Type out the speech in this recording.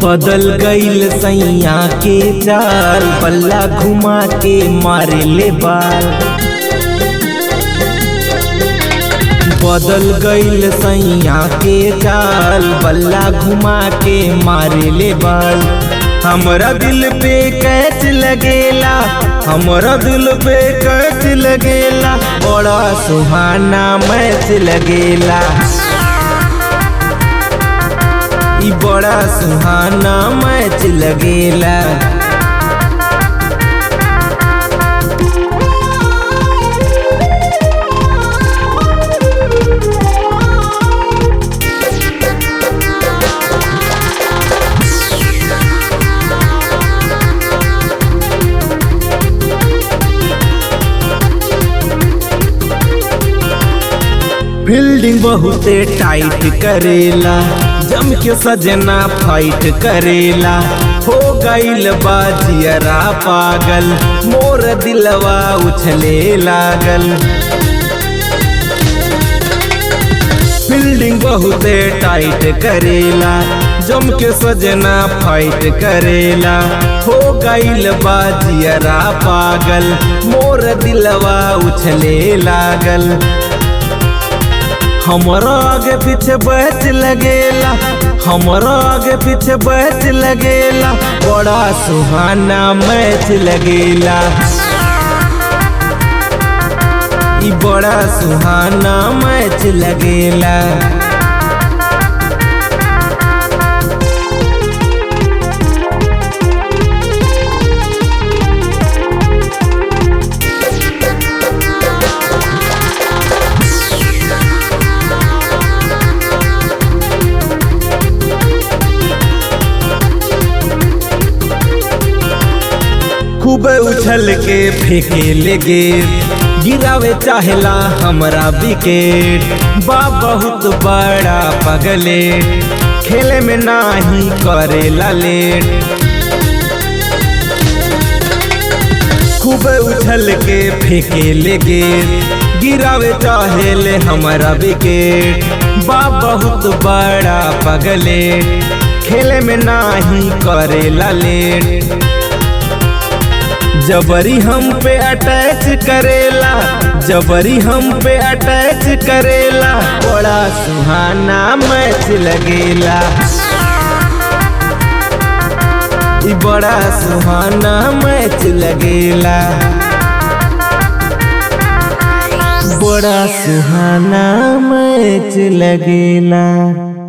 बदल गईल सैया के चाल पल्ला घुमा के मारे ले बाल बदल गईल सैया के चाल बल्ला घुमा के मारे ले बाल हमरा दिल पे कैच लगेला हमरा दिल पे कैच लगेला बड़ा सुहाना मैच लगेला ई बड़ा सुहाना मैच लगेला फील्डिंग बहुते टाइट करेला जम के सजना फाइट करेला हो गईल बाजियरा पागल मोर दिलवा उछले लागल फील्डिंग बहुते टाइट करेला जम के सजना फाइट करेला हो गईल बाजियरा पागल मोर दिलवा उछले लागल हमरा आगे पीछे बैच लगेला हमरा आगे पीछे बैच लगेला बड़ा सुहाना मैच लगेला ई बड़ा सुहाना मैच लगेला खूब उछल के फेंके ले गेर गिरावे चाहेला हमरा विकेट बा बहुत बड़ा पगले खेले में नाही करेला लेट खूब उछल के फेंके ले गेर गिरावे चाहेले हमरा विकेट बा बहुत बड़ा पगले खेले में नाही करेला लेट जबरी हम पे अटैच करेला जबरी हम पे अटैच करेला बड़ा सुहाना मैच लगेला ई बड़ा सुहाना मैच लगेला बड़ा सुहाना मैच लगेला